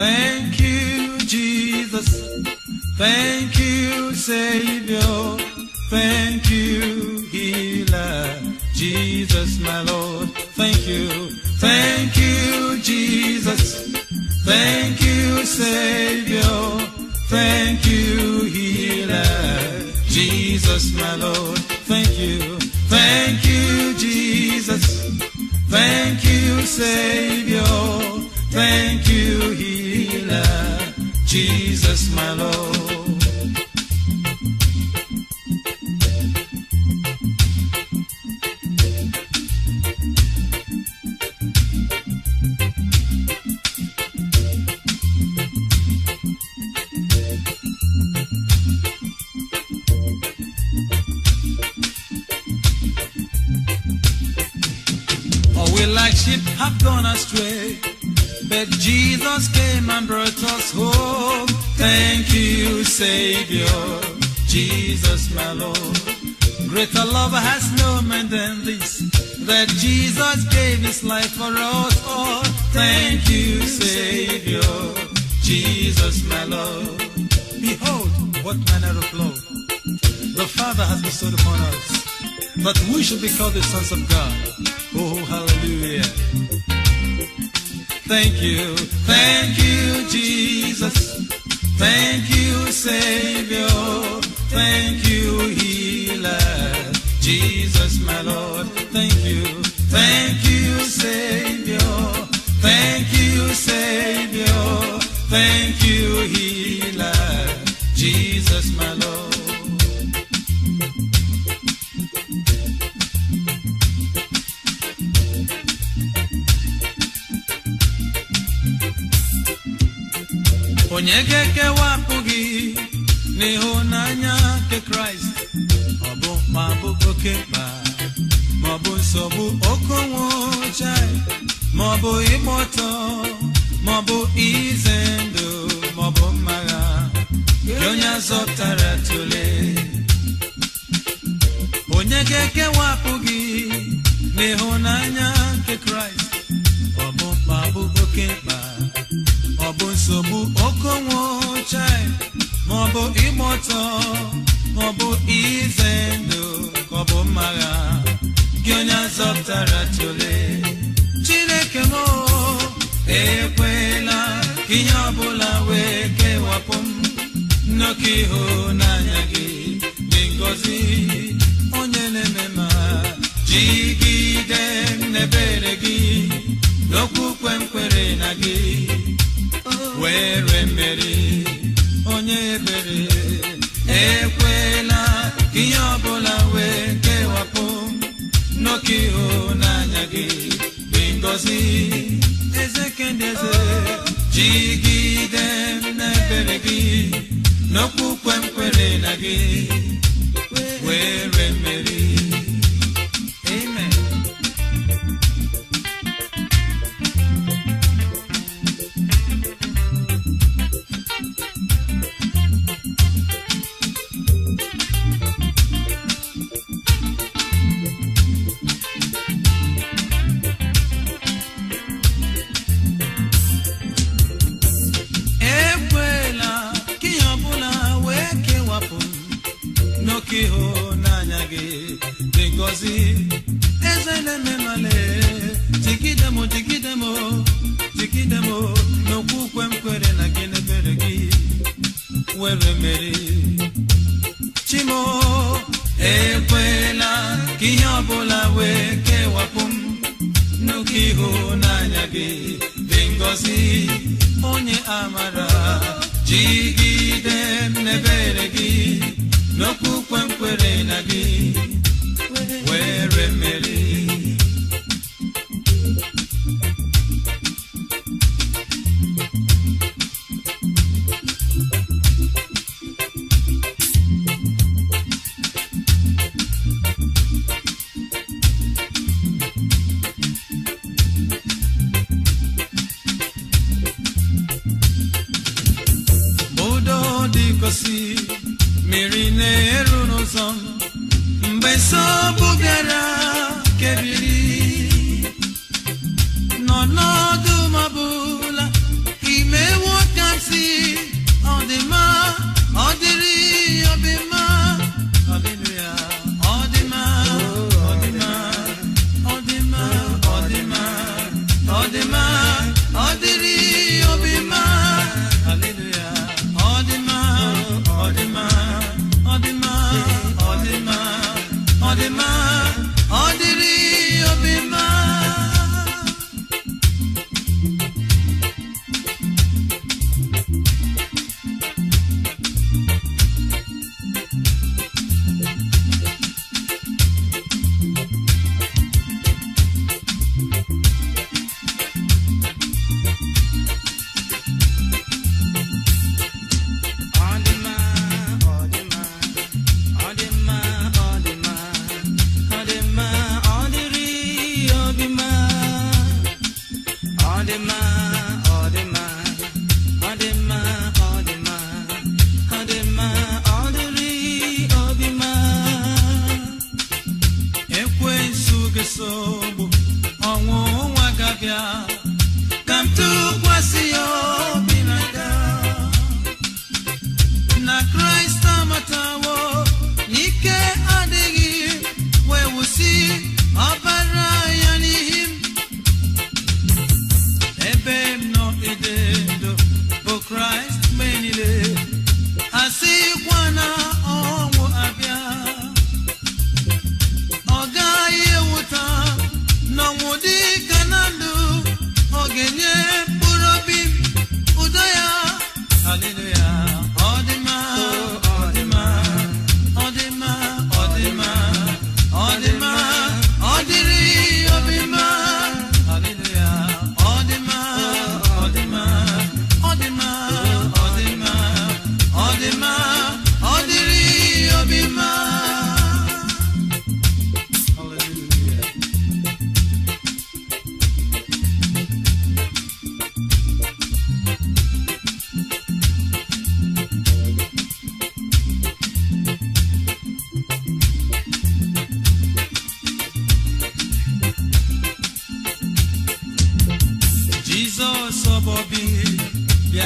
Thank you, Jesus. Thank you, Savior. Thank you, Healer. Jesus, my Lord. Thank you. Thank you, Jesus. Thank you, Savior. Thank you, Healer. Jesus, my Lord. Thank you. Thank you, Jesus. Thank you, Savior. Thank you, Healer. Jesus, my Lord. Or we like sheep have gone astray. But Jesus came and brought us home. Thank you, Savior. Jesus, my Lord. Greater love has no man than this. That Jesus gave his life for us all. Thank you, Savior. Jesus, my Lord. Behold, what manner of love the Father has bestowed upon us, that we should be called the sons of God. Oh, hallelujah. Thank you, thank you, Jesus. Thank you, Savior. Thank you, Healer. Jesus, my Lord. Thank you, thank you, Savior. Thank you, Savior. Thank you, Healer. Jesus, my Lord. onye ga-ekewapụ gị n'ịhụnanya nke kraịst ọ bụ ma bụ oke mkpa ma ọ bụ nsogbu oke nwụchai ma ọ bụ ịgba ọtọ ma ọ bụ ize ndụ ma ọ bụ mmagha gị onye azọpụtara tụle onye ga-ekewapụ gị n'ịhụnanya nke kraịst ọ bụ ma bụ oke mkpa ọ bụ nsogbu oke nwụchai ma ọ bụ ịgba ọtọ ma ọ bụ ize ndụ ka ọ bụ mmagha gị onye azọpụtara tụle chineke m ekwela ka ihe ọbụla wee kewapụ m nnọkọ ịhụnanya gị dị ngọzi onye na-eme ma jigide m n'ebere gị n'okwukwe m kwere na gị were mmeri onye ebere ekwela ka ihe ọbụla wee kewapụ m n'oke ịhụnanya gị dị ngọzi eze kendị eze jigide m n'ebere gị n'okwukwe m kwere na gị were mmeri amen ekwela ka ihe ọbụla wee kewapụ m n'oke ịhụnanya gị dị ngọzi eze na-eme male jigide m jigide m jigide m n'okwukwe m kwere na gị n'ebere gị were mmeri chimo ekwela ka ihe ọbụla wee kewapụ m n'oke ịhụnanya gị dị ngọzi onye amara jigide m n'ebere gị n'okwukwe m kwere na gị were mmeri udo dịkosi mmiri na-eru n'ụzọ m mgbe nsogbu bịara kebiri nọ n'ọdụ mabụla imewo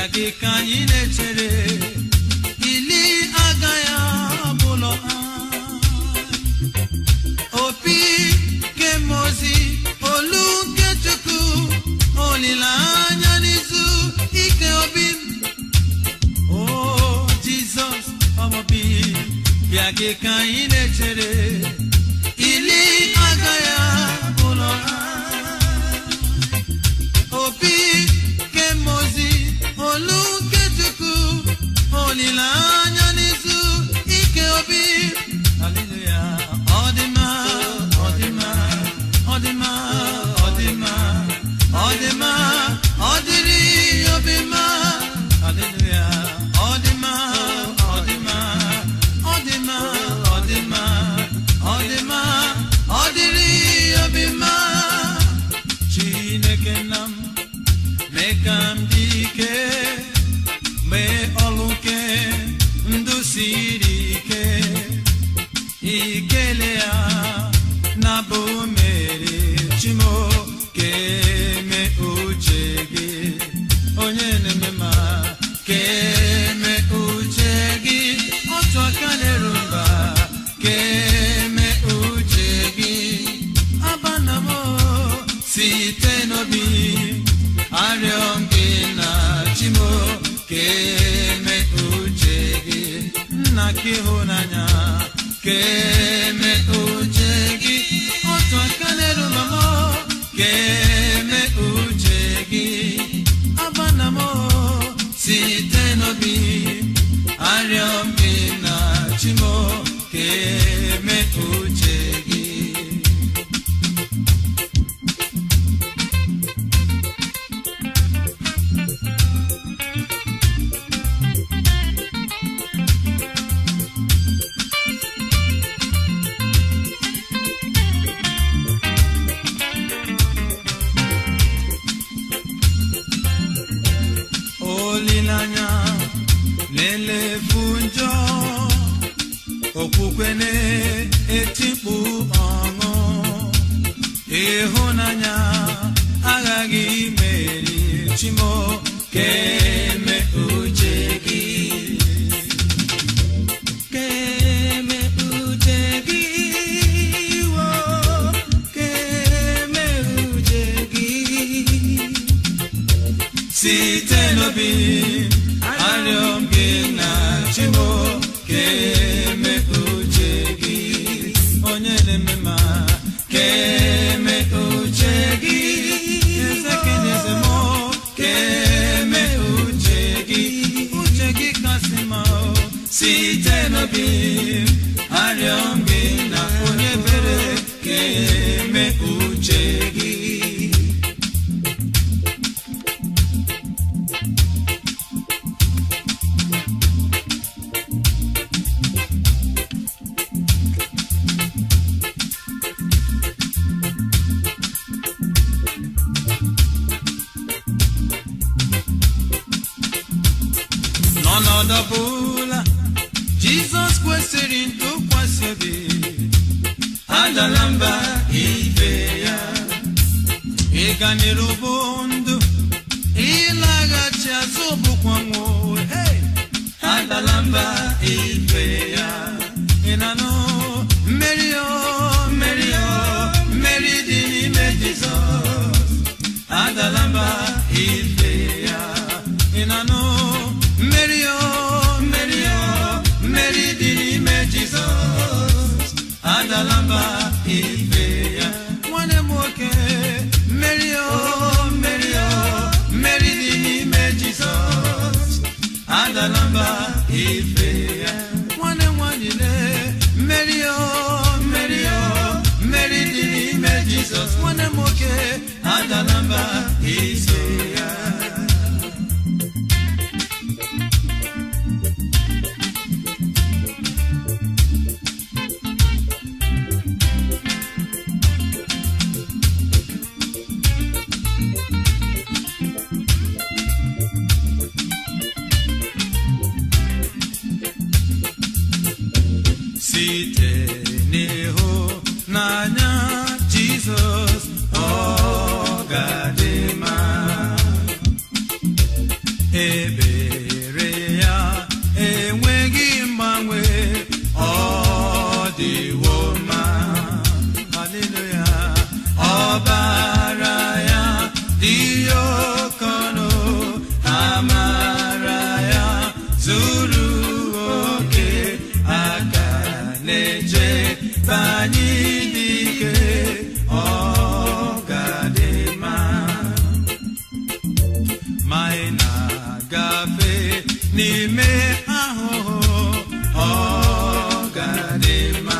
gị ka anyị na-echere ili agaghị abụlọ anyị opi kemozi olu nke chukwu olileanya n'izu ike obi m o jizọs ọmọbi bịa gị ka anyị na-echere ili agaghị abụlọ anyị opi kemozi olu nke chukwu olileanya n'izu ike obi haleluya ọ dị mma ọ dị mma ọ dị mma ọ dị mma ọ dị mma ọ dịrị obi mma haleluya ọ dị mma ọ dị mma ọ dị mma ọ dị mma ọ dị mma ọ dịrị obi mma chineke nna m mee ka m dị ike mee ọlụ nke ndụ siri ike ikele ya na bụ mere chimo keme uche gị onye na-eme ma keme uche gị otu aka na-eru mba keme uche gị abanamo site n'obi arịọ m gị na chimo keme uche gị nna ka ịhụnanya keme uche gị otu aka na-eru mama keme uche gị abanamo site n'obi arịọ m gị na chimo keme uche gị olileanya na-elefu njọ okwukwe na-etikpu ọṅụ ịhụnanya aghaghị imeri chimo keme uche gị keme uche gị wo keme uche gị site n'obi arịọ m gị na chimo keme uche gị onye na-eme ma keme uche gị eze kenyeze m keme uche gị uche gị kasị mma o. site n'obi arịọ m gị na onye bere keme uche gị n'ọnọdụ ọbụla jizọs kwesịrị ntụkwasị obi adala mba ibe ya ịga n'iru bụ ndụ ịlaghachi azụ bụkwa nwụ hey! adala mba ibe ya ị na-anụ mmeri o mmeri o mmeri dị n'ime jizọs adala mba ibe ya ị na-anụ mmeri o mmeri o mmeri dị n'ime jizọs adala mba ibe ya nwanne m nwoke mmeri o mmeri o mmeri dị n'ime jizọs adala mba ibe ya nwanne m nwanyị lee mmeri o mmeri o mmeri dị n'ime jizọs nwanne m nwoke adala mba ibe ya site n'ịhụnanya Jizọs ọ ga-adị mma ebere ya enweghị mgbanwe ọ dịwo mma haleluya ọbara ya dị oke ọnụ amara ya zuru oke aka na-eche banye n'ike ọ ga-adị mma ma ị na-agafe n'ime ahụhụ ọ ga-adị mma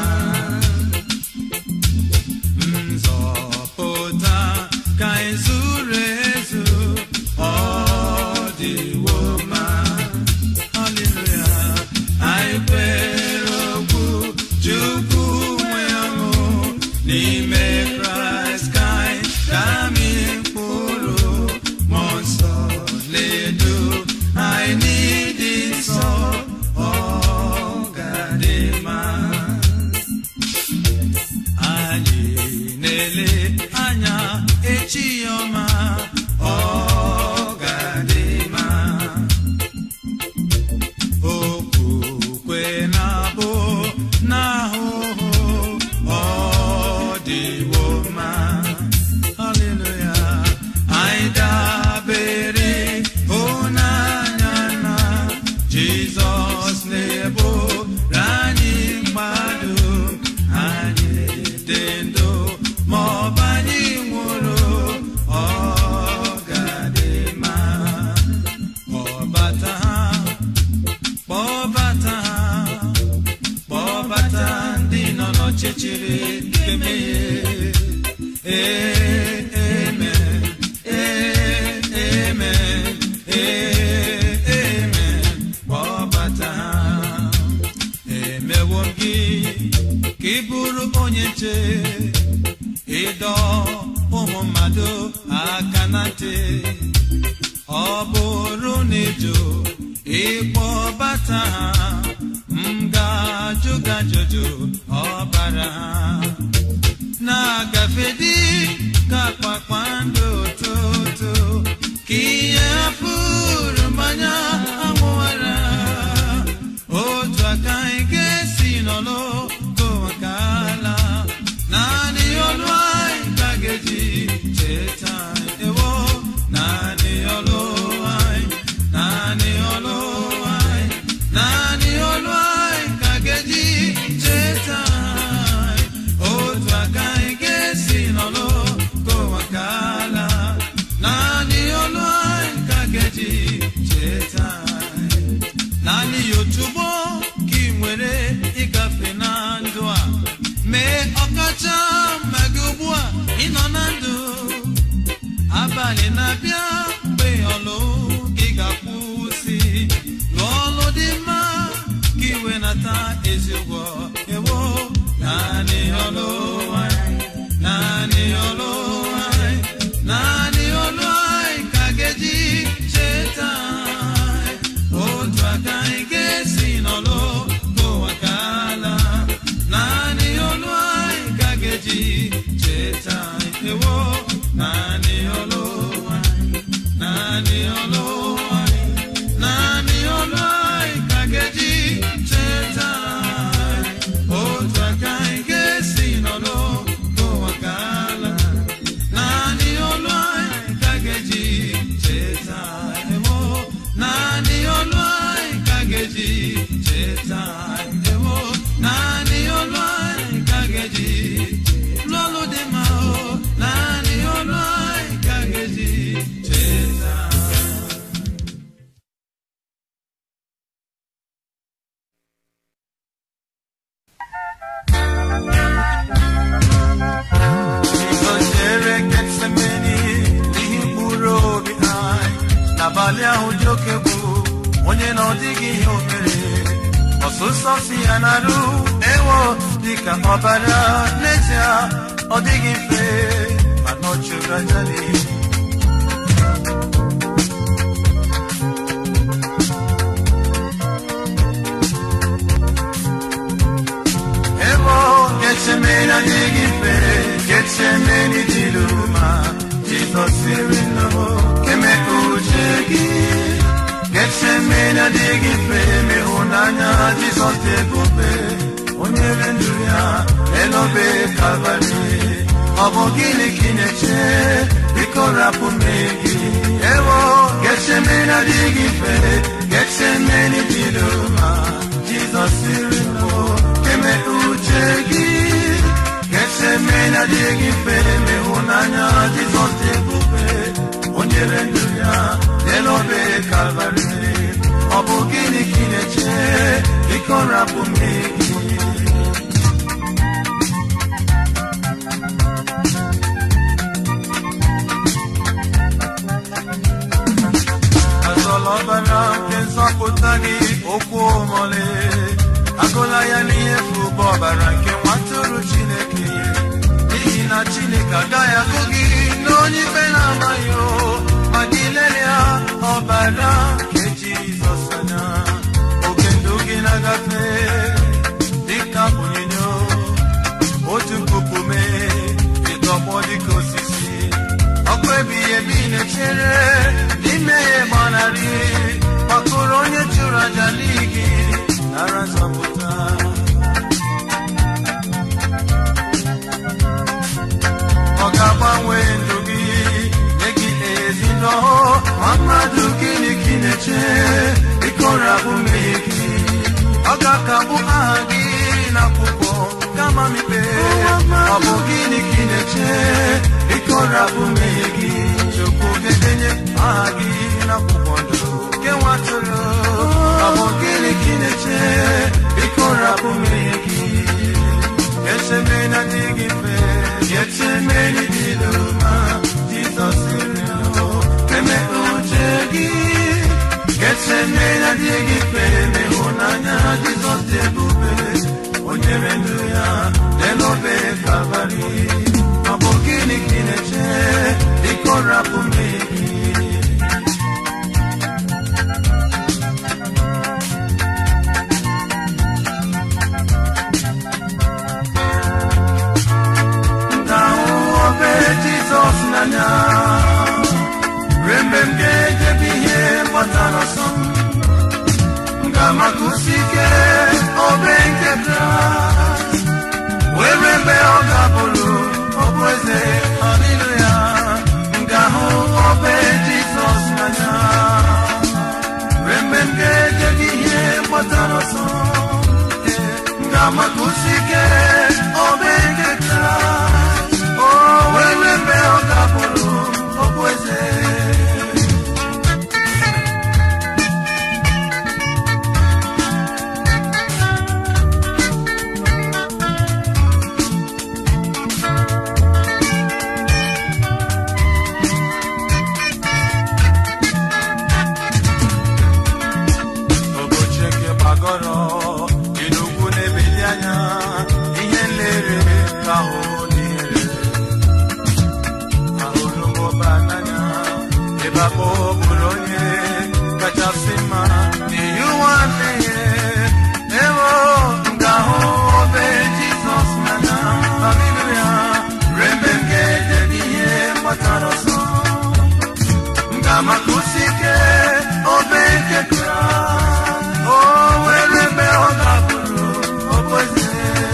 nzọpụta ka ị zuru ezu ọ dịwo mma haleluya anyị kwere okwu chukwu nwe ọṅụ n'ime kraịst ka anyị ga-amị mkpụrụ mmụọ nsọ na-edu anyị n'ịdị nsọ ọ ga-adị mma anyị na-ele anya echi ọma ọ ga-adị mma okwukwe na-abụ n'ahụhụ ọ dịwo mma haleluya anyị dabere hụnanya na jizọs na-ebu anyị mmadụ anyị dị ndụ ma ọ bụ anyị nwụrụ ọ ga-adị mma kpọbata ha kpọbata ha kpọbata ndị nọ n'ọchịchịrị nke mmehie ee eme ee eme ee eme kpọbata ha emewo m gị ka ị bụrụ onye nche ịdọ ụmụ mmadụ aka na ntị ọ bụrụ na ịjụ ịkpọbata ha m ga-ajụ gị ajụjụ ọbara ha na-agafe dị ka kpakpando ụtụtụ ka ihe hapụrụ mmanya anwụwara otu aka anyị ga-esi nọlụ gowaka ala naanị ọlụ anyị ka ga-eji cheta anyị. ewo naanị ọlụ anyị naanị ọlụ anyị naanị ọlụ anyị ka ga-eji cheta anyị. otu aka anyị ga-esi nọlụ gowaka ala naanị ọlụ anyị ka ga-eji cheta anyị. naanị ya otugbo ka ị nwere ịgafe na ndụ a mee ọkacha mma gị ugbu a ịnọ na ndụ abalị na-abịa mgbe ọlụ gị ga-akwụsị lụọ ọlụ dị mma ka iwe nata ezi ụgwọ ewo naanị ọlụ anyị naanị ọlụ anyị naanị ọlụ anyị ka ga-eji cheta anyị otu aka anyị ga-esi n'ọlụ gụwa ka ala naanị ọlụ anyị ka ga-eji cheta anyị ewo naanị ọlụ anyị naanị ọlụ anyị naanị ọlụ anyị ka ga-eji cheta anyị otu aka anyị ga-esi n'ọlụ gụwa ka ala naanị ọlụ anyị ka ga-eji cheta anyị ewo naanị ọlụ anyị ka ga-eji cheta anyị ewo naanị ọlụ anyị ka ga-eji lụọ ọlụ dị mma o naanị ọlụ anyị ka ga-eji cheta anyị Igozere Getsemeni n'ihi mkpụrụ obi anyị n'abalị ahụ dị oke egwu onye na ọ dịghị ihe o mere ọsụsọ si ya narụ ewo dịka ọbara n'ezie ọ dịghị mfe mana ọ chụrụ aja n'ihu ebo Getsemeni adịghị mfe Getsemeni dịrị mma Jizọs sịrị nnọọ keme uche gị na-adịghị mfe ma ịhụnanya Jizọs dị ebube onye re ndụ ya elobe kalvarị ọ bụ gịnị ka ị na-eche biko rapụ mmehie gị ewo gecheme na-adịghị mfe gecheme n'idilo ma Jizọs siri mbụ eme uche gị gecheme na-adịghị mfe ma ịhụnanya Jizọs dị ebube onye re ndụ ya elobe kalvarị ọ bụ gịnị ka ị na-eche biko rapụ mmehie gị azọla ọbara nke nzọpụta gị okwu omole agụla ya n'ihe fụba ọbara nke nwatụrụ chineke n'ihi na chineke agaghị agụ gị n'onye ikpe na-amaghị o ma gị lelia ọbara nke jizọs anya oge ndụ gị na-agafe dịka onyinyo otu puku mee ịtọgbọ dịka osisi ọkụ ebighị ebi na-echere n'ime ya gbanarị gbakọrọ onye chụrụ aja n'igi nara nzọpụta ọ ga-agbanwe ndụ gị nye gị ezi ndụ ma mmadụ gịnị ka ị na-eche ịkọrabụ mmehie gị ọ ga-akagbu aha gị n'akwụkwọ kama mikpe ọ bụ gịnị ka ị na-eche ịkọrabụ mmehie gị chukwu ga-edenye aha gị n'akwụkwọ ndụ nke nwatụrụ ọ bụ gịnị ka ị na-eche ịkọrabụ mmehie gị echeme na dị gị mfe echeme n'ịdị n'ụma jizọs siri eme uche gị echeme na dị gị mfe ịhụnanya jizọs dị ebube onye re ndụ ya n'elobe kalvarị ọ bụ gịnị ka ị na-eche ịkọrapụ mmehie gị ga-ahụ obe jizọs n'anya ruo mgbe m ga-ejebe ihe gbọtara ọsọ m ga-amakusi ike obe nke kraịst were mgbe ọ ga-abụrụ ọbụ eze haleluya m ga-ahụ obe jizọs n'anya ruo mgbe m ga-ejebe ihe gbọtara ọsọ m ga-amakusi ike obe nke kraịst o were mgbe ọ ga-abụrụ ọbụ eze ụbọchị nke gbagọrọ dị n'ugwu na-ebili anya ihe nlere ka ahụ na-ere ahụrụ m ụba n'anya ebe akpọ bụrụ onye kachasị mma n'ihi ụwa mmehie ewo m ga-ahụ obe jizọs n'anya haleluya ruo mgbe m ga-edebe ihe mgbatara ọsọ m ga-amakusi ike obe nke kraịst o were mgbe ọ ga-abụrụ okpoeze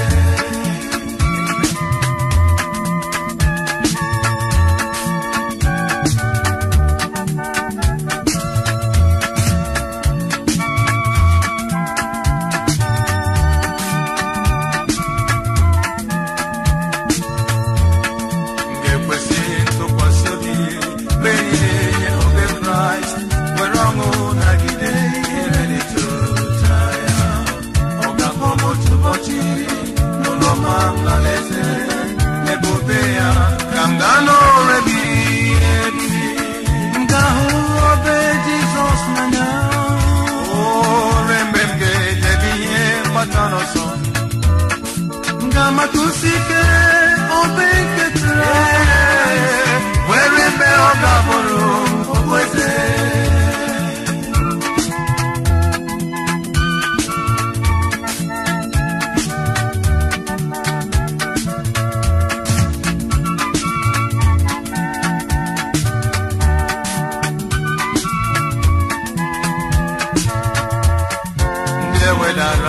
m ga-ekwesị ntụkwasị obi mgbe niile nye obe kraịst were ọṅụ nagide ihere n'ịtụta ya ọ ga-akpọ m otu ụbọchị n'ụlọ ma mlalaeze n'ebube ya ka m gaa n'ore gị ebi m ga-ahụ obe jizọs n'anya ore mgbe m ga-edebe ihe mgbatara ọsọ m ga-amatusi ike obe nke Kraịst were mgbe ọ ga-abụrụ okpueze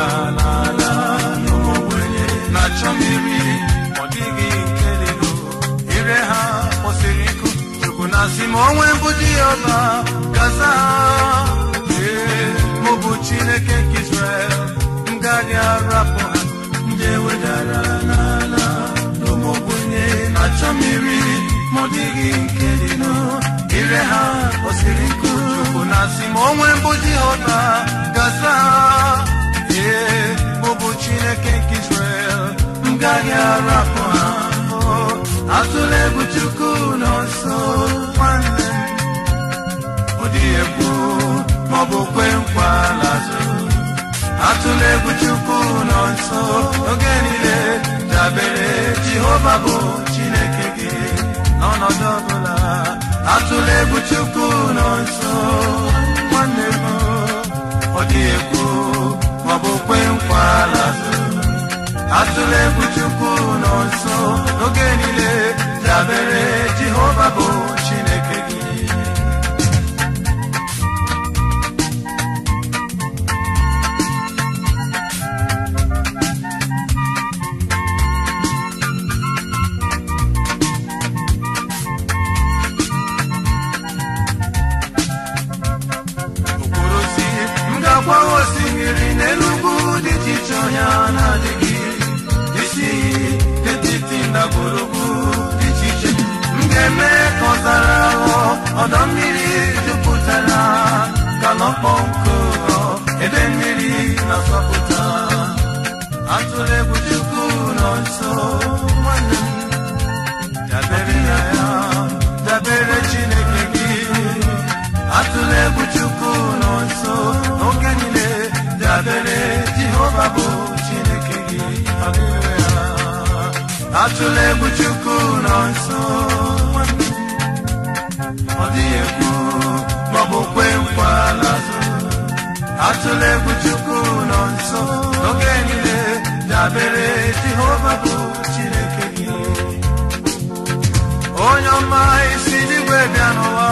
dara n'ala n'ụmụ ogbenye na-achọ mmiri ọ dịghị nke dịnụ ire ha kwụsịrị ịkụ chukwu na-asị ma onwe mbụ dị ọba gaza ha ee mụ bụ chineke nke israel m gaghị arapụ ha ndị ewedara n'ala n'ụmụ ogbenye na-achọ mmiri ma ọ dịghị nke dịnụ ire ha kwụsịrị ịkụ chukwu na-asị ma onwe mbụ dị ọba gaza ha ee mụ bụ chineke nke israel m gaghị arapụ ha atụla egwu chukwu nọ nso nwanne m ọ dịghị ekwu maọbụ kwe nkwa lazụ atụla egwu chukwu nọ nso oge niile dabere jehova bụ chineke gị n'ọnọdụ ọbụla atụla egwu chukwu nọ nso nwanne m ọ dịghị ekwu maọbụ kwe nkwa lazụ atụla egwu chukwu nọ nso n'oge niile dabere jehova bụ chineke gị okporo osi m ga-agwa osimiri n'elu ugwu dị iche iche ọnya na-adịghị isi iyi etiti ndagwurugwu dị iche iche m ga-eme ka ọzara ghọọ ọdọ mmiri jupụtara ka n'ọkpọ nkụ ghọọ ebe mmiri na-asọpụta atụla egwu chukwu nọ nso nwanne m dabere na ya dabere chineke gị atụla egwu chukwu nọ nso n'oge niile dabere jehova bụ chineke gị Haleluya. atụla egwu chukwu nọ nso nwanne m. ọ dịghị ekwu maọbụ kwe nkwa lazụ atụla egwu chukwu nọ nso n'oge niile dabere jehova bụ chineke gị onye ọma isi n'igwe bịa n'ụwa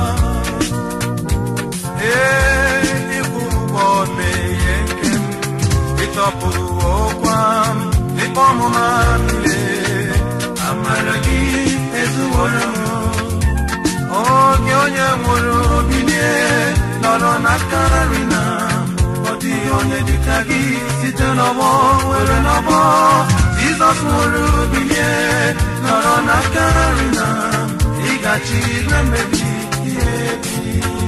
ee ịkwụ ụgwọ mmehie nke m ịtọpụ ọkwa m ikpe ọmụma m niile amara gị ezuworo m oge onye nwụrụ bilie nọrọ n'aka nri na ọ dịghị onye dịka gị site n'ọgbọ were n'ọgbọ jizọs nwụrụ bilie nọrọ n'aka nri na ịgachi igwe mmebi ihe ebi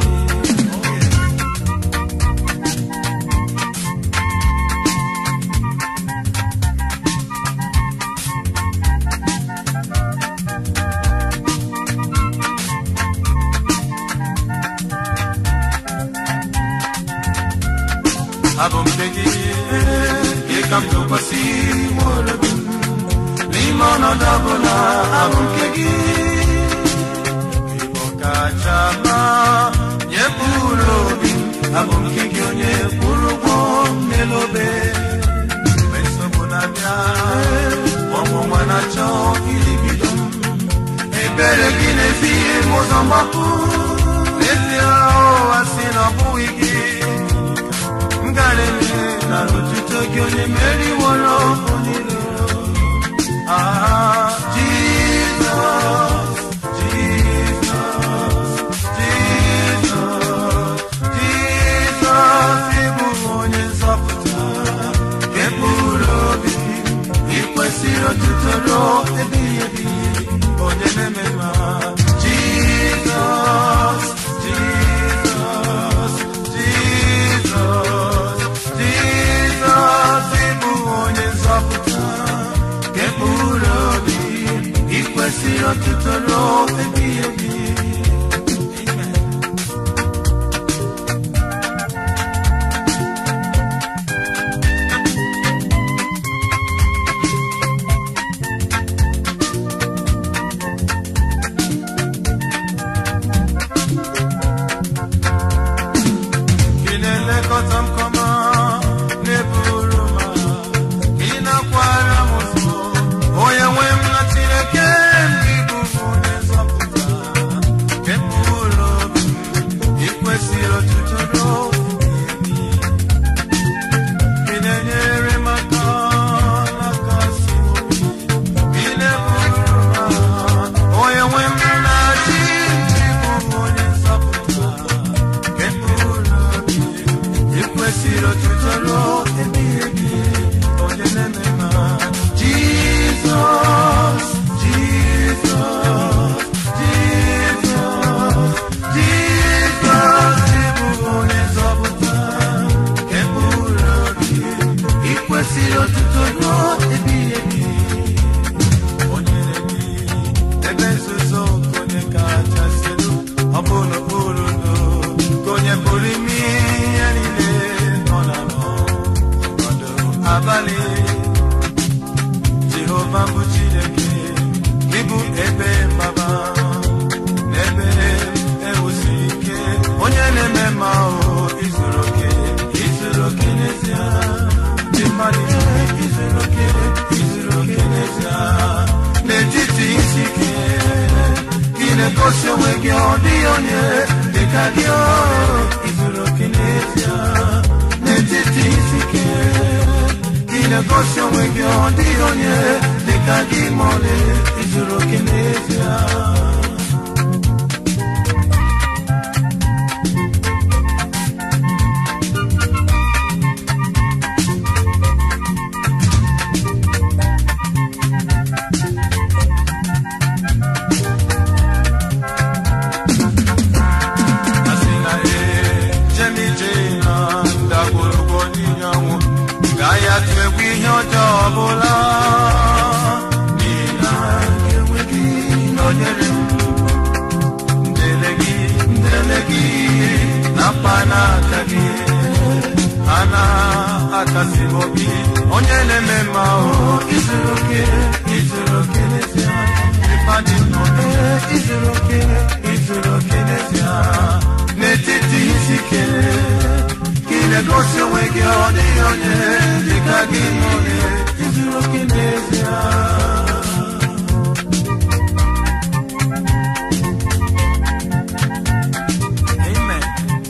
abụ m nke gị gị ka m tụkwasị nwere obi m n'ime ọnọdụ ọbụla abụ nke gị ịbụ kacha mma nye mkpụrụ obi m abụ m nke gị onye kwụrụ ụgwọ m n'elu obe mgbe nsogbu na-abịa ọnwụnwa na-achọ ilibido m ebere gị na-ezighị m ụzọ mgbapụ n'ezie ụwa si na ọ bụghị gị ngarịrị na otuto gị onye meriworo niile Ah, Jizọs, Jizọs, Jizọs, Jizọs, ị bụ onye nzọpụta nke mkpụrụ obi ị kwesịrị otuto ruo ebighị ebi onye na-eme mma Jizọs, Jizọs, Jizọs, Jizọs, ị bụ onye nzọpụta nke mkpụrụ obi ị kwesịrị otuto ruo ebighị ebi Amen. Gị na-elekọta m kọma na-eburu m agha. Gị na-akwara m ụzọ onye nwe m na Chineke m gị bụ onye nzọpụta n'abalị jehova bụ chineke ịbụ ebe mgbaba n'ebe ewusi ike onye na-eme mma ahụ izuru oke izuru oke n'ezie dị mmadụ ihe izuru oke izuru oke n'ezie n'etiti isi ike ị na-egosi onwe gị ọ dịghị onye dịka gị o izuru oke n'ezie n'etiti isi ike ị na-egosi onwe gị ọ dịghị onye dịka gị ma ọlị izuru oke n'ezie asị na ee jemije na ndagwurugwu onyinye ọnwụ gaghị atụ egwu ihe ọjọọ ọbụla n'ihi na enweghị nọnyere m ndele gị ndele gị na mkpa n'aka gị a na-akasi m obi onye na-eme mma ahụ izuru oke izuru oke n'ezie ịfadị nnọọ izuru oke izuru oke n'ezie n'etiti isi ike gị na-egosi onwe gị ọ dịghị onye dịka gị n'oge izuru oke n'ezie Amen.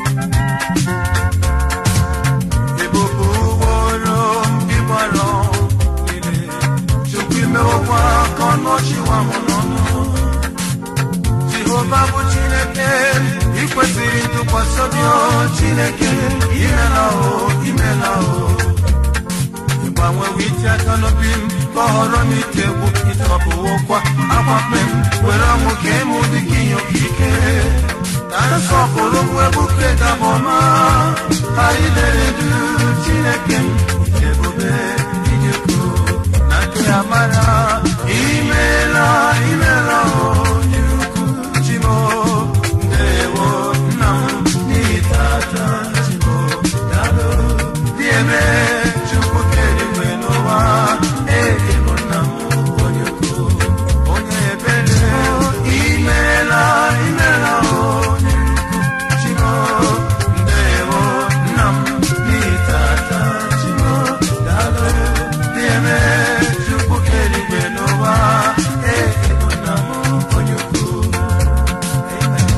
Ebube ugboro ịgbara niile Chukwu imewokwa ka ọnụ ọchịwa m n'ọnụ Jehova bụ Chineke ị kwesịrị ntụkwasị obi o Chineke imela o imela o ịgbanwewe iti aka n'obi m ka ọ họrọ m ite egwu ịtọpụwokwa akwakpe m were ọnwụ ka ịmụ dị ka ihe okike ka nsọpụrụ bụ ebuke dabọma anyị lere du Chineke m ebube ijekwu na nke amara imela imela onye ukwu chimo ndewo nna m n'itata chimo dalo dị eme chukwu kere igwe n'ụwa ee bụ nna m onye ukwu onye ebere imela imela onye ukwu chimo ndewo nna m n'itata chimo dalo dị eme chukwu kere igwe n'ụwa ee bụ nna m onye ukwu Amen.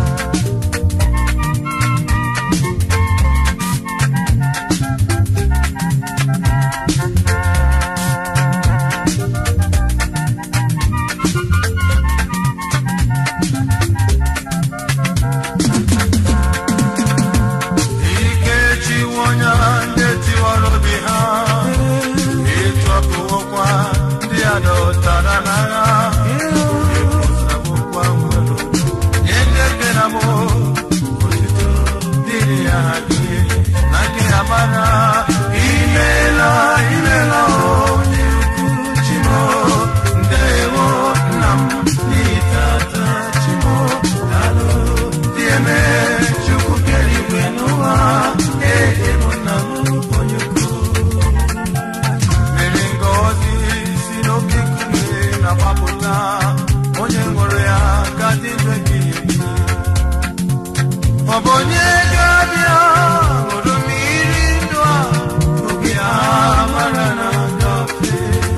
ike chiwo onye ndị tiwara obi ha ịtọpụwokwa ndị a dọtara n'agha ịpụsabokwa nwere nye ndị eke na mụ otito dịrị ya ha gị na gị amara imela imela onye ukwu chimo ndewo nna m n'itata chimo dalo dị eme chukwu kere igwe n'ụwa ee bụ nna m onye ukwu mere ngọzi si n'oke nkume na-agbapụta onye ṅụrụ ya ka dị ndụ ebighị ebi ọ bụ onye ga-abịa ṅụrụ mmiri ndụ a oge a mara na ngafe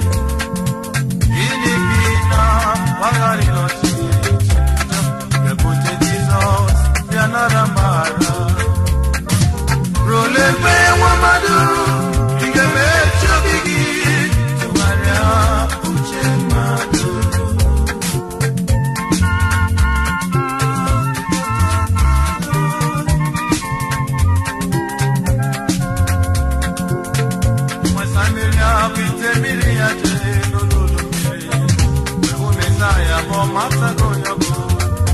gịnị ka ị na-agbagharị n'ọchịchị ebute jizọs bịa nara mara role mgbe nwa mmadụ ị ga-emechi obi gị tụgharịa uche mmadụ nwesa mmiri ahụ ite mmiri ya jee n'olulu mmiri mgbe hụ mesaya bụ ọmatago onye ọ bụ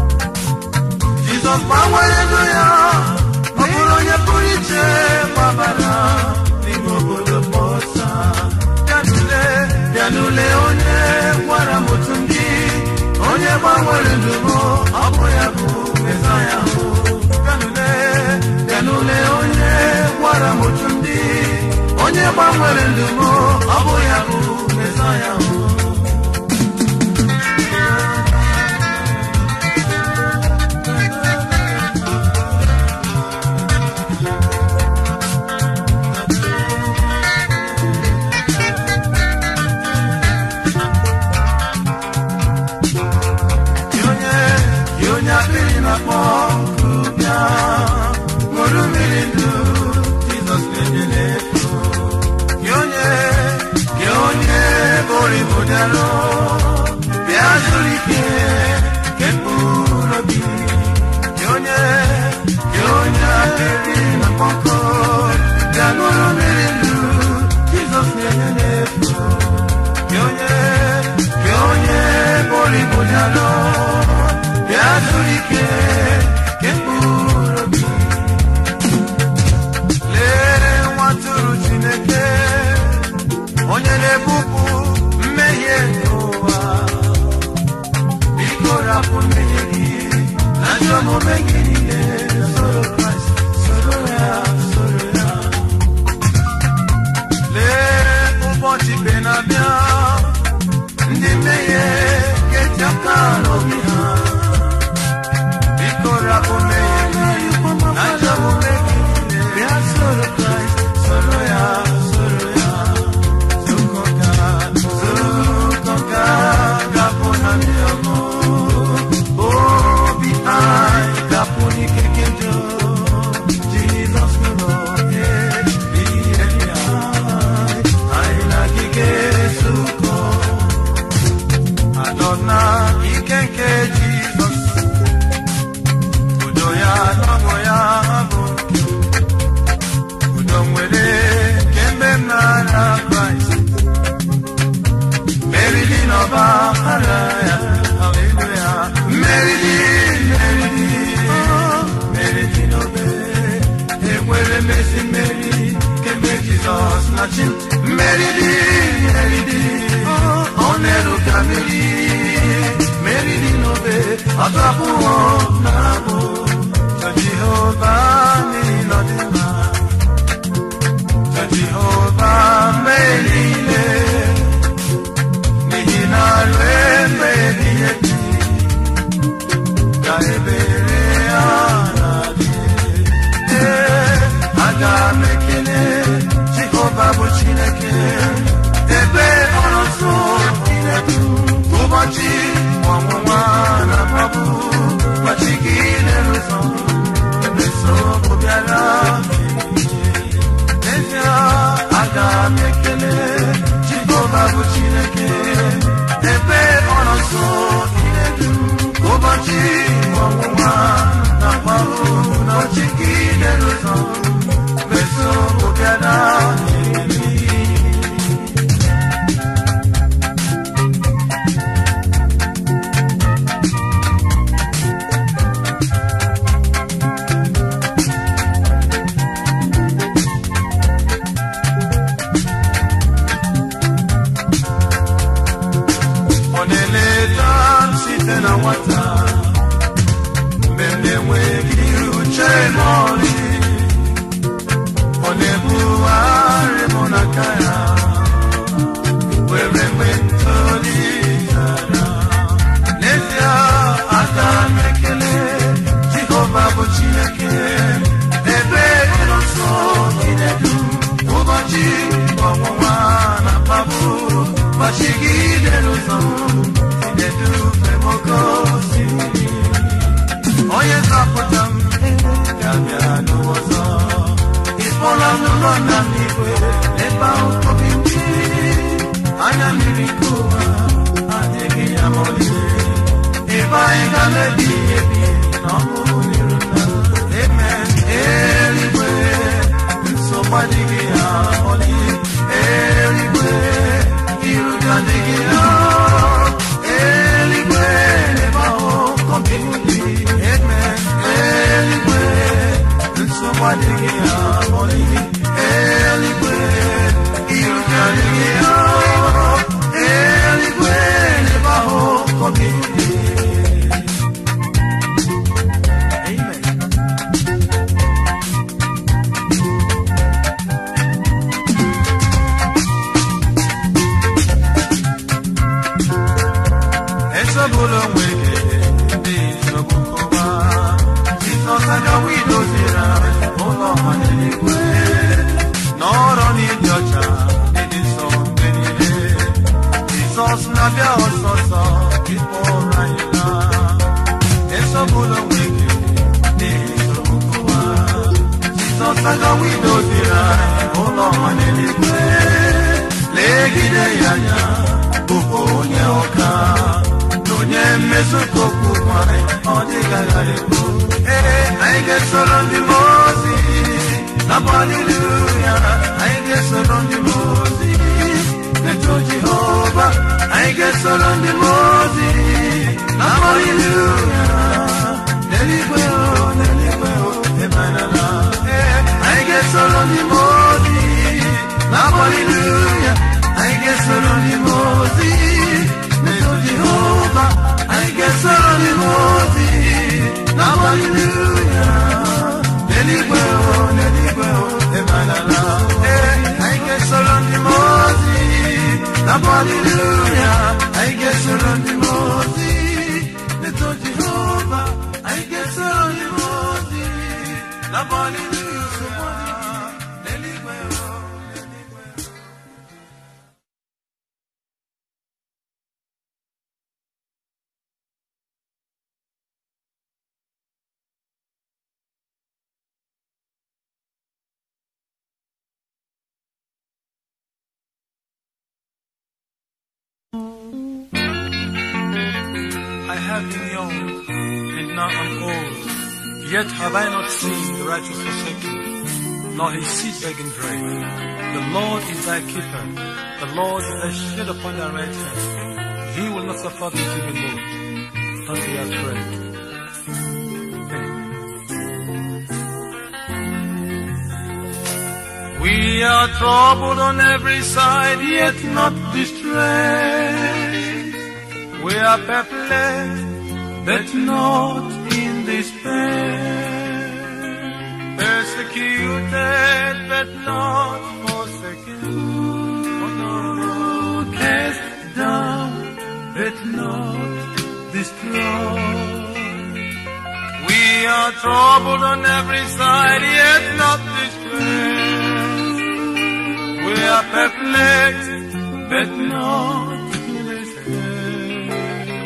Jizọs gbanwere ndụ ya ọ bụrụ onye pụrụ iche gbabara n'ime obodo Bọsa bịanule bịanule onye gwara m otu ndị onye gbanwere ndụ m ọ bụ ya bụ Mesaya hụ bịanule bịanule onye gwara m otu ndị onye gbanwere ndụ m ọ bụ ya bụ mesaya m Gị onye gị onye akpịrị na-akpọ nkụ bịa ṅụrụ mmiri ndụ Jizọs na-enye n'efu gị onye gị onye bụrụ ibu dịarụ bịa zuru ike nke mkpụrụ obi gị onye gị onye akpịrị na-akpọ nkụ bịa ṅụrụ mmiri ndụ Jizọs na-enye n'efu gị onye gị onye bụrụ ibu dịarụ bịa zuru ike nke mkpụrụ obi lee nwa tụrụ chineke onye na-ebupụ mmehie nke ụwa biko rapụ mmehie gị na ndị omume gị niile soro kraịst soro ya soro ya lee ụbọchị ikpe na-abịa ndị mmehie ga-eti aka n'obi ha biko rapụ mmehie gị na ndị omume gị niile bịa soro kraịst soro ya soro ya zukọka zukọka gapụ na ndị ọgụ obi anyị gapụ n'ike nke njọ jizọs nụrụ ihe ya anyị na gị ga-ezukọ anọ na ike nke jizọs udo ya n'ọṅụ ya bụ nke udo nwere kemgbe m n'ara kraịst merili n'ọba ara ya haleluya merili merili merili n'obe enwere mmezi mmeri kemgbe jizọs na chi merili merili ọ na-eruka mmeri merili n'obe ọtụ abụọ na abụ to jehova niile ọ dị mma to jehova mgbe niile n'ihi na ruo mgbe ebighị ebi ka ebere ya na-adị ee aga m ekele jehova bụ chineke ebe ọrụ nsọ chineke ụbọchị ọnwụnwa na mkpagbu ụbọchị gị na-erụzọ ebe nsogbu bịara n'ezie aga m ekele jehova bụ chineke ebe ọnọ nso inedu ụbọchị ọnwụnwa na mkpahụ na ọchị gị na-erụzọ mgbe nsogbu bịara n'eli ọ na-eleta m site na nwata mgbe m na-enweghị uche n'ọrị ọ na-ebugharị m n'aka ya were mgbe ntolitara n'ezie aka m ekele jehova bụ chineke ebe ịnọ nso inedu ụbọchị ọnwụnwa na mkpagbu ụbọchị gị n'ụzọ inedufe m oke osimiri onye zọpụta m ga-abịa n'ụwa ọzọ ịkpọla m n'ụlọ nna m igwe ebe ahụ obi mmiri anya mmiri nke ụwa adịghị ya ma ọlị ebe anyị ga na-ebi ebi na ọkụ n'iru nna eme eluigwe nsogbu adịghị ya ọlị eluigwe iru adịghị ya eluigwe ebe ahụ obi mmiri eme eluigwe nsogbu adịghị ya ọlị eluigwe iru adịghị ya eluigwe ebe ahụ obi mmiri Amen. ga-esokwa okwu nwanyị ọ dịghị aghara ekwu ee anyị ga-esoro ndị mmụọ ozi na-abụ haleluya anyị ga-esoro ndị mmụọ ozi eto jehova anyị ga-esoro ndị mmụọ ozi na-abụ haleluya n'eluigwe o n'eluigwe o emanala ee anyị ga-esoro ndị mmụọ ozi na-abụ haleluya anyị ga-esoro ndị mmụọ ozi n'eto jehova anyị ga-esoro ndị mmụọ ozi na-abụ haleluya n'eluigwe o n'eluigwe o emanala ee anyị ga-esoro ndị mmụọ ozi na-abụ haleluya anyị ga-esoro ndị mmụọ ozi n'eto jehova anyị ga-esoro ndị mmụọ ozi na-abụ haleluya n'eluigwe o n'eluigwe o I have been young, and now I'm old. Yet have I not seen the righteous forsaken, nor his seed begging bread. The Lord is thy keeper. The Lord is thy shade upon thy right hand. He will not suffer thee to be moved. Don't be afraid. We are troubled on every side, yet not distressed. We are perplexed, but not in despair. Persecuted, but not forsaken. Oh no, cast down, but not destroyed. We are troubled on every side, yet not distressed. We are perplexed, but not despair.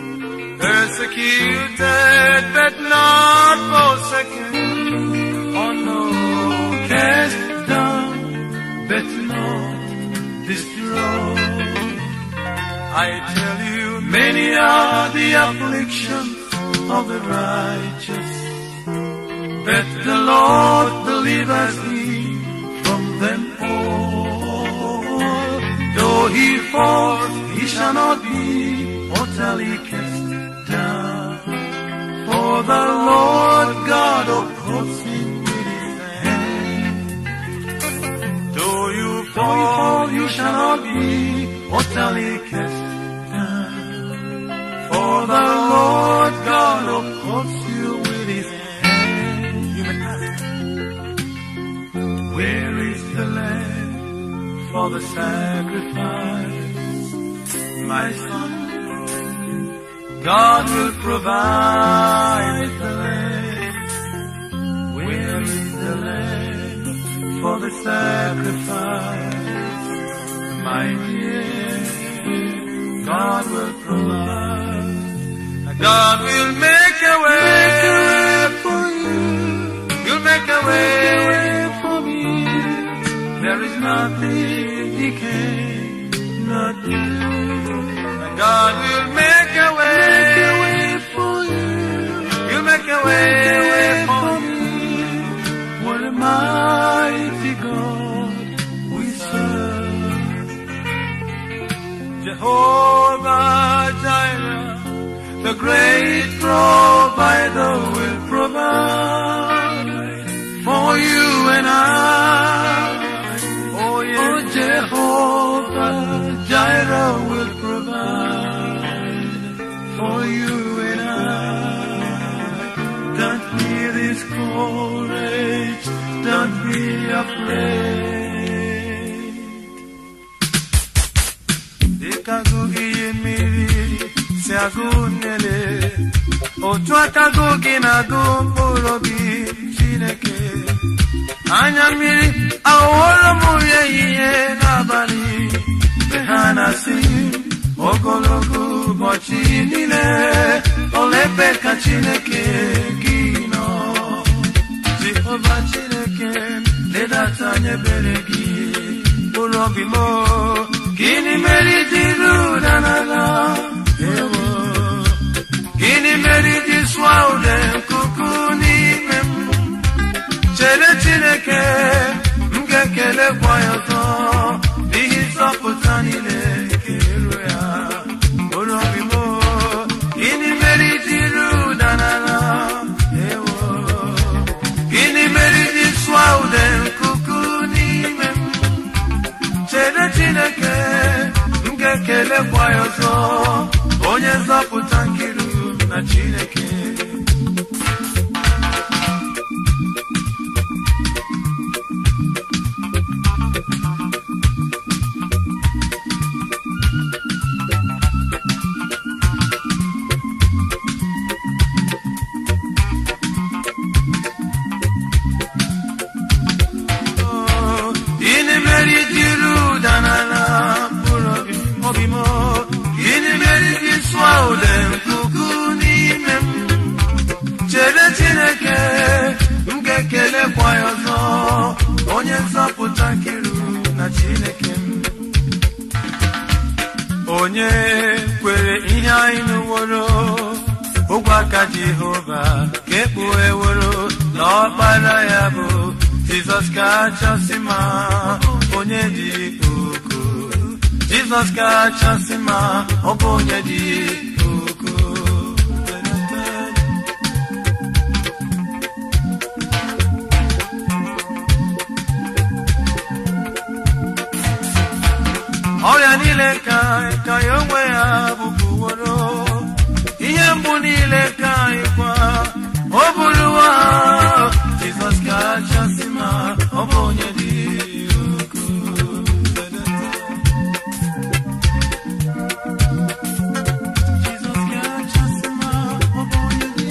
Persecuted, but not forsaken. Oh no, cast down, but not destroyed. I tell you, many are the afflictions of the righteous, but the Lord delivers me from them all. Though he falls, he shall not be utterly cast down. For the Lord God upholds him with his hand. Though you fall, you shall not be utterly cast down. For the Lord God upholds you with his hand. You may ask, where is the lamb for the sacrifice? My son, God will provide the lamb. Where is the lamb for the sacrifice? My dear, God will provide. God will make a way for you. You'll make a way for me. There is nothing He cannot do. God will make a way for you. You'll make a way for me. What a mighty God we serve. Jehovah Jireh, the great provider will provide for you and I. Oh, yes. oh Jehovah Jireh will provide for you and I. Don't be discouraged, don't be afraid. Dịka agụ iyi mmiri si agụ nnele, otu aka agụ gị na-agụ mkpụrụ obi Chineke. Anya mmiri aghọworo m ya ihe n'abalị mgbe ha na-asị ogologo ụbọchị niile olebe ka Chineke gị nọ. Jehova Chineke ledata anya ebere gị mkpụrụ obi m gịnị mere iji ruda n'ala ewo gịnị mere iji sụọ ude nkuku n'ime m chere chineke m ga-ekelekwa ya ọzọ n'ihi nzọpụta niile nke iru ya bụrụ obi m gịnị mere iji ru ụda n'ala ewo gịnị mere iji sụọ ude nkuku n'ime m chere chineke m ga-ekelekwa ya ọzọ onye nzọpụta nkiru na chineke Gịnị mere iji ru ụda n'ala mkpụrụ obi obi m gịnị mere iji sụọ ude nkuku n'ime m chere chineke m ga-ekelekwa ya ọzọ onye nzọpụta nkiru na chineke m onye kwere ihe anyị nụworo ụgwọ aka jehova ka ekpugheworo na ọkpara ya bụ jizọs kachasị ma onye dị uku jizọs kachasị ma ọ bụ onye dị uku ọrịa niile ka ka ya onwe ya bụpụworo ihe mgbu niile ka ịkwa o buruwa jizọs kachasị ma ọ bụ onye dị ukwuu. Jizọs kachasị ma ọ bụ onye dị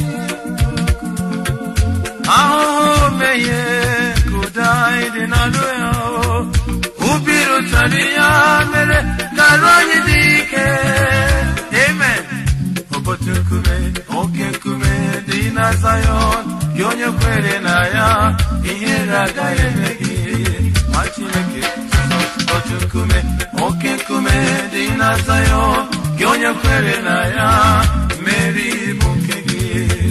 ukwuu. ahụhụ mmehie ka ụda anyị dị n'alụ ya o. ubi rụtara ya mere ka arụ anyị dị ike amen ụbọchị nkume oke nkume dị na Zayọn gị onye kwere na ya ihere agaghị eme gị ma Chineke ụbọchị nkume oke nkume dị na Zayọn gị onye kwere na ya mmeri bụ nke gị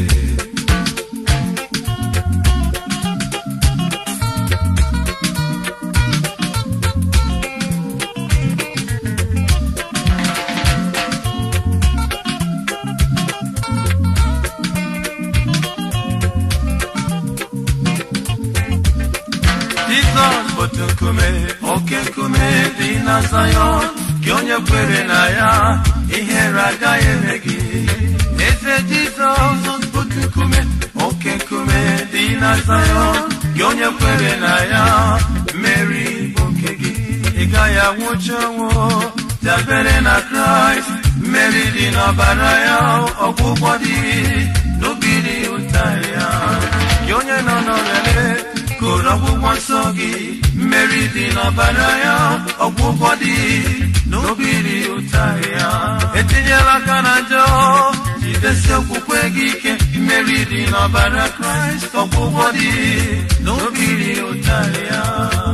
Jizọs bụ otu nkume oke nkume dị na Zayọn gị onye kwere na ya ihere agaghị eme gị eze Jizọs bụ otu nkume oke nkume dị na Zayọn gị onye kwere na ya mmeri bụ nke gị ị gaghị anwụchi ọnwụ dabere na Kraịst mmeri dị n'ọbara ya ọgwụgwọ dị n'obiri ụta ya gị onye nọ n'ọrịa kụrụ ọgwụgwọ nsọ gị mmeri dị n'ọbara ya ọgwụgwọ dị n'obiri ụta ya etinyela aka na njọ jidesi okwukwe gị ike mmeri dị n'ọbara kraịst ọgwụgwọ dị n'obiri ụta ya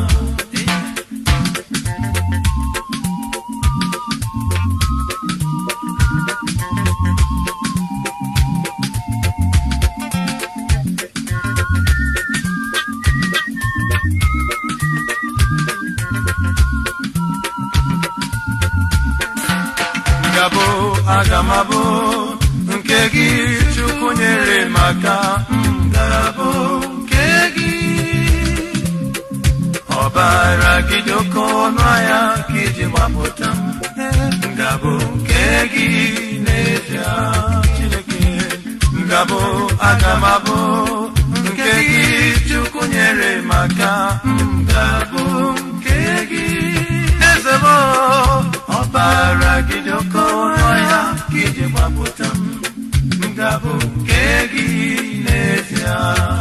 ngabụ aga m abụ nke gị chukwu nyere maka ngabụ nke gị ọbara gị dị oke ọnụ ahịa ka iji gbapụta m ngabụ nke gị n'ezie chineke ngabụ aga m abụ nke gị chukwu nyere maka ngabụ nke gị eze m ọbara gị dị oke ọnụ ahịa ka iji gbapụta m ngabụ nke gị n'ezie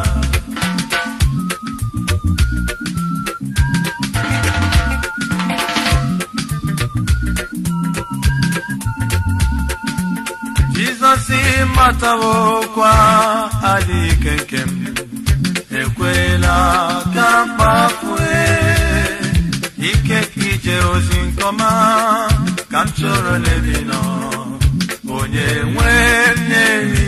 jizọs matawokwa adịghị ike nke m ekwela ka mkpafue ike ka ije ozi nkọma ka m chọrọ n'ebi nọ onye nwe m na-eri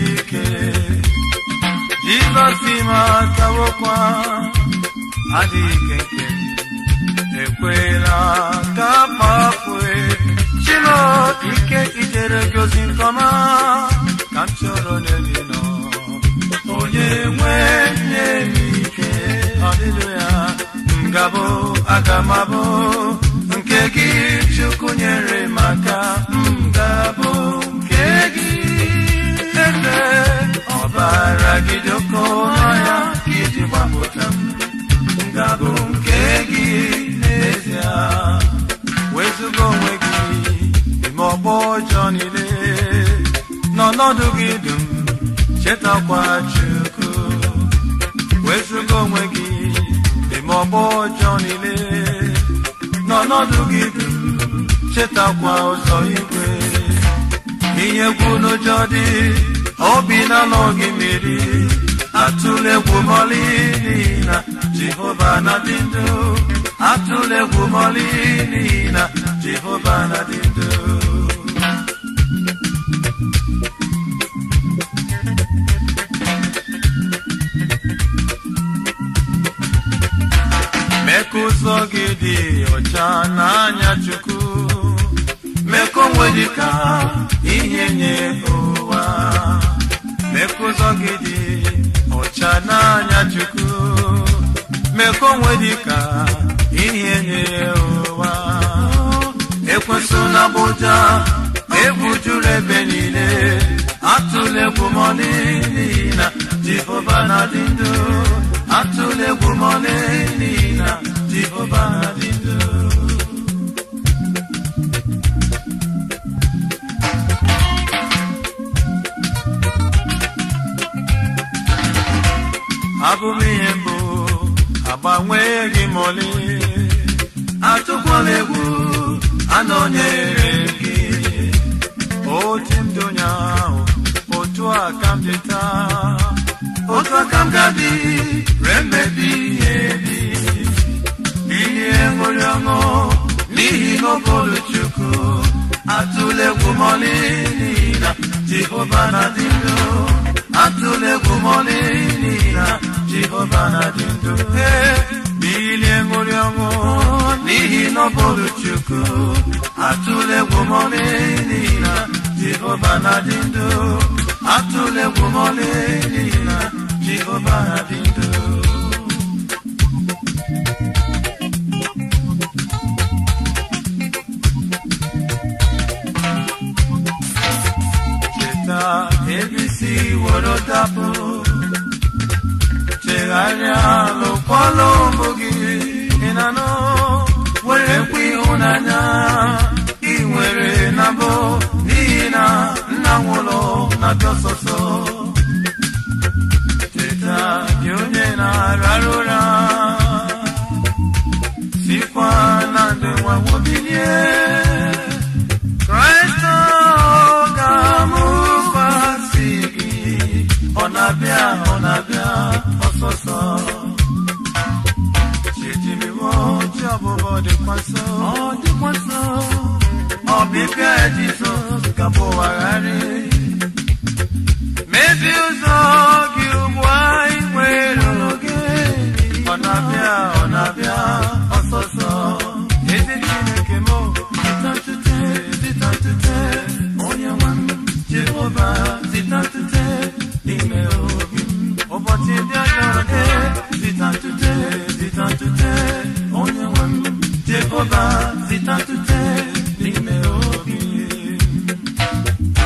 matawokwa adịghị ike nke ekwela ka kpafue chimo ike ijere gị ozi nkọma ka m chọrọ n'ebe nọ onye nwe nye m ike haleluya ngabụ agamabụ nke gị chukwu nyere maka ngabụ nke gị eze ọbara gị doko n'ọya iji gbapụta m ngabụ nke gị n'ezie wezụga onwe gị ime ọgbọ ọjọọ niile n'ọnọdụ gị dum chetakwa chukwu wezụga onwe gị ime ọgbọ ọjọọ niile n'ọnọdụ gị dum chetakwa ụzọ igwe ihe egwu n'ụjọ dị obi na-alọ gị mmiri atụla egwu mọlị n'ihi na jehova na-adị ndụ atụla egwu mọlị n'ihi na jehova na-adị ndụ mee ka ụzọ gị dị ọcha n'anya chukwu mee ka onwe dị ka ihe nye ụwa mee ka ụzọ gị dị ọcha n'anya chukwu mee ka onwe dị ka ihe nye ụwa ekwesị na bụja egwu juru ebe niile atụla egwu mọlị n'ihi na jehova na-adị ndụ atụla egwu mọlị n'ihi na jehova na-adị ndụ abụ m ihe mbụ agbanweghị m ole atụkwala egwu anọnyere gị otu m dị onye ahụ otu a ka m dị taa otu a ka m ga-adị ree mmebi ihe dị ihe ṅụrị ọṅụ n'ihi n'okpuru chukwu atụla egwu m ọlị n'ihi na jehova na-adị ndụ atụla egwu m ọlị n'ihi na jehova na-adị ndụ ee bilie ṅụrị ọṅụ n'ihi n'okpuru chukwu atụla egwu m ọlị n'ihi na jehova na-adị ndụ atụla egwu m ọlị n'ihi na jehova na-adị ndụ cheta ebisi woro dapụ chegharịa lụkwala ụmụ gị ị na-anụ were kwe ịhụnanya ị nwere na mbụ n'ihi na nna nwụrụ na dọsọsọ cheta gị onye na-arara ụra sikwa na ndị nwa nwobilie Kraịst ga-amụkwasị gị ọ na-abịa ọ na-abịa ọsọsọ chijimiwo ji ọbụbọ dịkwa nso ọ dịkwa nso ọbịbịa Jizọs ga-abụwagharị mezi ụzọ gị ugbu anyị nwere oge ọ na-abịa ọ na-abịa ọsọsọ ezi Chineke m zitantute zitantute onye nwe m Jehova zitantute n'ime obi m ụbọchị ndị ọjọọ dị zitantute zitantute onye nwe m Jehova zitantute n'ime obi m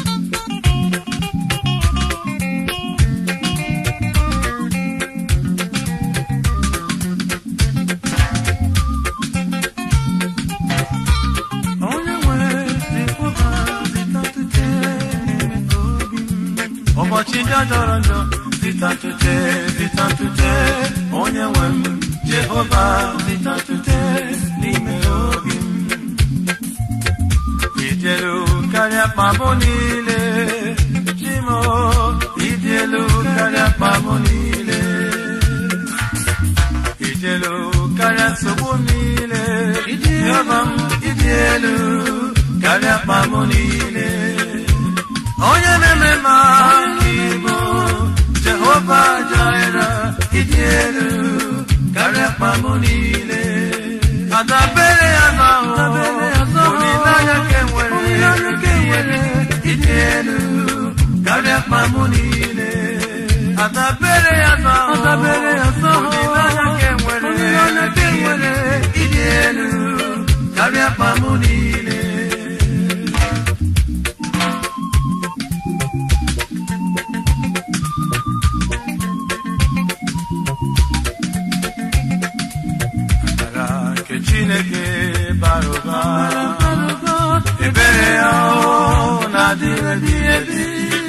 onye nwere Jehova zitantute n'ime obi m ụbọchị ndị a jọrọ njọ zitantute zitantute onye nwe m Jehova zitantute n'ime obi m ịdị elu karịa kpabụ niile chimo ịdị elu karịa kpabụ niile ịdị elu karịa nsogbu niile Jehova m ịdị elu karịa kpabụ niile onye na-eme ma ịbụ Jehova Jire elu karịa mkpa m niile adabere ya n'ahụ olileanya ka enwere ịdị elu karịa mkpa m niile adabere ya n'ahụ olileanya ka enwere ịdị elu karịa mkpa m niile Amara nke Chineke bara ụba ebere ya ọ na-adịrị ebi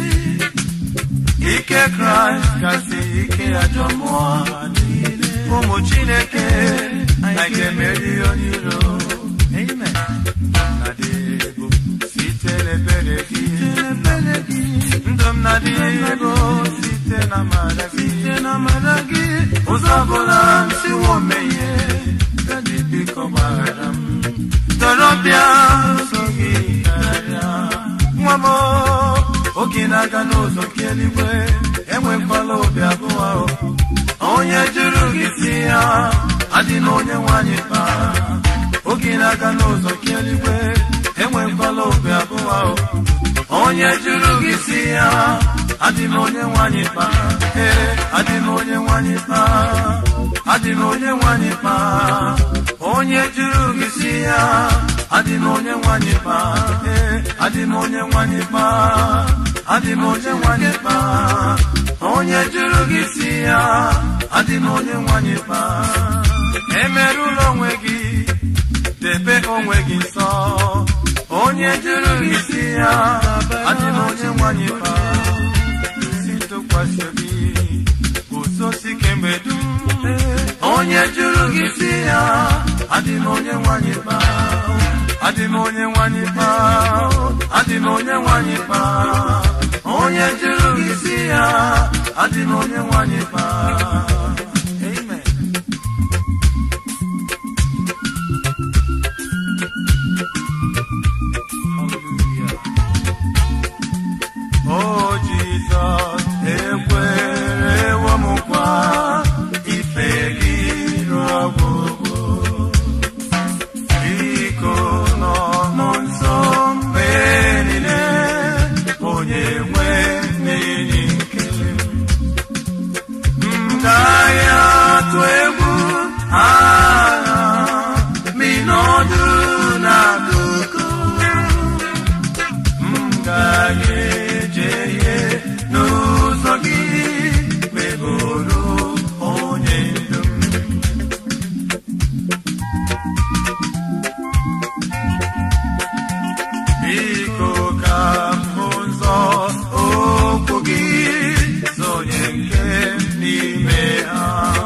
ike kraịst kasị ike ajọ mmụọ niile ụmụ chineke anyị ga-emeri onye iro Amen. Na-adị ego site n'ebere gị ndụ m na-adị ego site na amara gị ụzọ ọbụla m siwo mmehie gadị biko gbaghara m torobịa so gị karịa nwa m oge na-aga n'ụzọ nke eluigwe enwekwala obi abụọ onye jụrụ gị si ya adị na onye nwanyị kpa oge na-aga n'ụzọ nke eluigwe enwekwala obi abụọ onye jụrụ gị si ya adị na onye nwanyị kpa ee adị na onye nwanyị kpa adị na onye nwanyị kpa onye jụrụ gị si ya adị na onye nwanyị kpa ee adị na onye nwanyị kpa adị na onye nwanyị kpa onye jụrụ gị si ya adị na onye nwanyị kpa emerụla onwe gị debe onwe gị nsọ onye jụrụ gị si ya adị na onye nwanyị kpa si tụkwasị obi guzosi kemgbe dum onye jụrụ gị si ya adị na onye nwanyị kpa adị na onye nwanyị kpa adị na onye nwanyị kpa onye jụrụ gị si ya adị na onye nwanyị kpa Amen. O Jizọs ekwerewo m nkwa ife gị ruo ọgwụgwụ biko nọ m nso mgbe niile onye nwe n'enyi nke m gaghị atụ egwu agha minọdụ n'akụkụ m gaghị ejehie n'ụzọ gị meburu onye ndu m biko ka m hụ ụzọ okwu gị zonye nke n'ime ha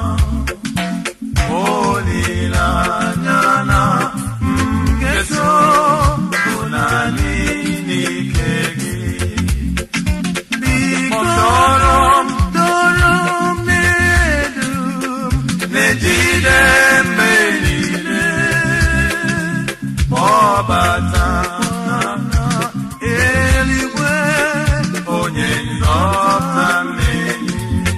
olileanya na m ga-eso bụ naanị n'ike gị biko dọrọ m dọrọ m n'elu m na-ejide mgbe niile kpọbata eluigwe onye nzọpụta mmehie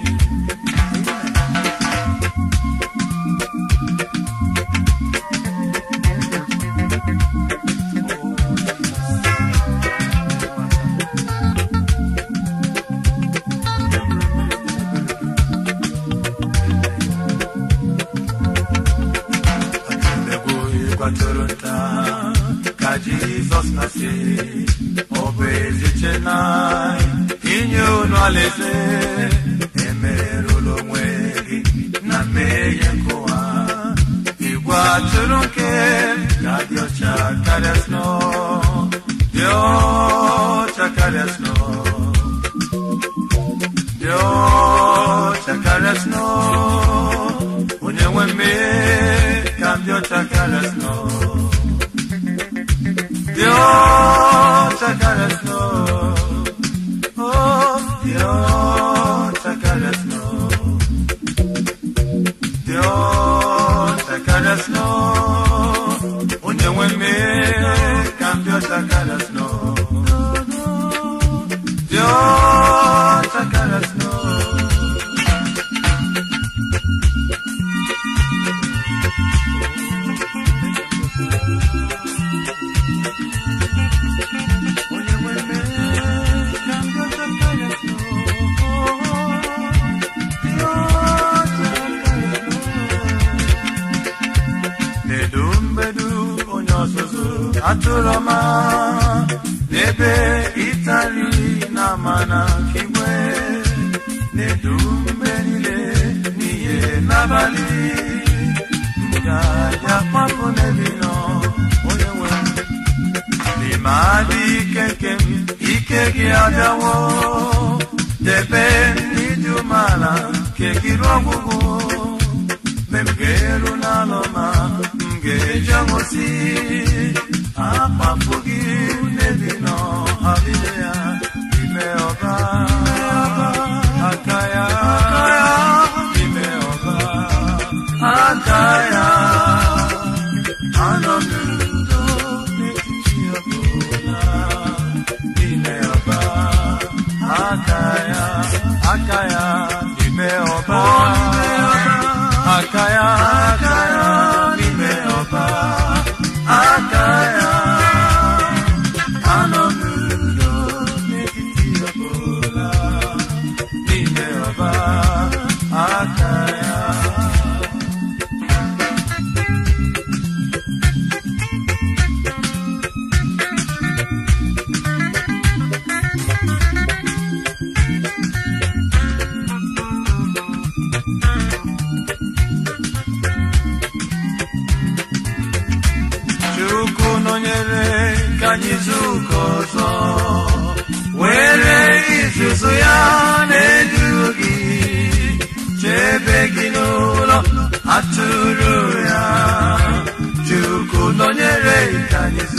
Atụlegbu ịkwatụrụ nta ka Jizọs na-asị ọ bụ eziche na inye unu alaeze emerụla onwe gị na mmehie nke ụwa igwe atụrụ nke ga dị ọcha karịa sno dị ọcha karịa sno dị ọcha karịa sno onye nwe mmehie ka m dị ọcha karịa sno dị ọcha karịa sno oh dị ọcha karịa sno dị ọcha karịa sno onye nwe mmehie ka m dị ọcha karịa sno dị ọcha karịa sno atụrụ ọma n'ebe ịtali na mana kigwe na-edu mgbe niile n'ihe n'abalị ngaji akpapụ n'ebe nọ onye nwe n'ime adị ike nke m ike gị abịawo debe n'ịdị umeala nke gị ruo ọgwụgwụ mgbe m ga-eru n'alọ ma m ga-eji aṅụsị akpapụ gị n'ebi nọ abịa ya ime ọba aka ya ime ọba aka ya anọ m n'udo n'etiti ọbụla ime ọba aka ya aka ya ime ọba aka ya aka ya ime ọba aka ya anọ m n'udo n'etiti ọbụla ime ọba aka ya Chukwu nọnyere ka anyị zukọ ọzọ were izuzu ya na-edu gị chebe gị n'ụlọ atụrụ ya Chukwu nọnyere ka anyị